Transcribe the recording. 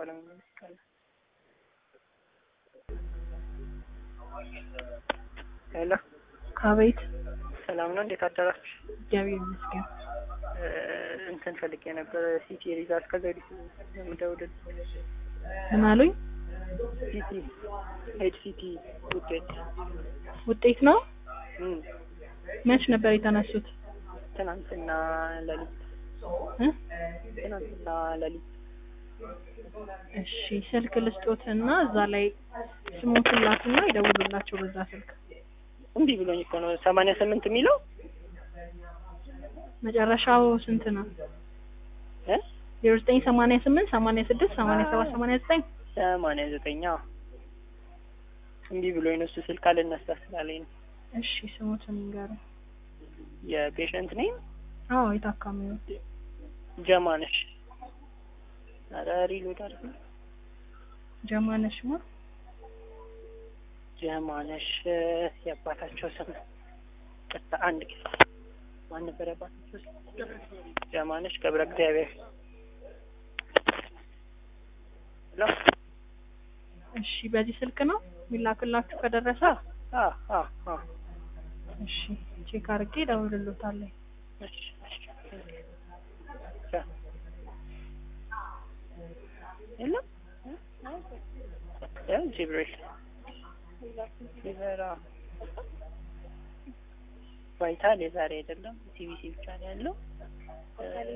ባለመመለስ ይቀላል። ሄሎ አቤት። ሰላም ነው፣ እንዴት አደራችሁ? እግዚአብሔር ይመስገን። እ እንትን ፈልጌ ነበር ሲቲ ሪዛልት ከዘዲት የምደውልል ምን አሉኝ? ሲቲ ሄድ ሲቲ ውጤት ውጤት ነው። እም መች ነበር የተነሱት? ትናንትና ለሊት እ? ትናንትና ለሊት እሺ ስልክ ልስጦትና እዛ ላይ ስሞትን ላኩና ይደውሉላቸው በዛ ስልክ። እንዲህ ብሎኝ እኮ ነው ሰማንያ ስምንት የሚለው መጨረሻው ስንት ነው? እ ዜሮ ዘጠኝ ሰማንያ ስምንት ሰማንያ ስድስት ሰማንያ ሰባት ሰማንያ ዘጠኝ ሰማንያ ዘጠኝ አዎ። እንዲህ ብሎኝ ነው እሱ ስልክ አልነሳ ስላለኝ ነው። እሺ ስሞትን ንገረኝ። የፔሸንት ኔም አዎ የታካሚው ጀማነሽ ኧረ ሪሎድ አድርግ ነው ጀማነሽ ማ ጀማነሽ የአባታቸው ስም ቅጣ አንድ ጊዜ ማን ነበር የአባታቸው ስም? ጀማነሽ ገብረ እግዚአብሔር ሄሎ እሺ በዚህ ስልክ ነው የሚላክላችሁ ከደረሰ አ አ አ እሺ ቼክ አድርጌ እደውልልዎታለሁ። እሺ እሺ የለም ያ ጅብሪል ፊቨራ ቫይታል የዛሬ አይደለም ሲቢሲ ብቻ ነው ያለው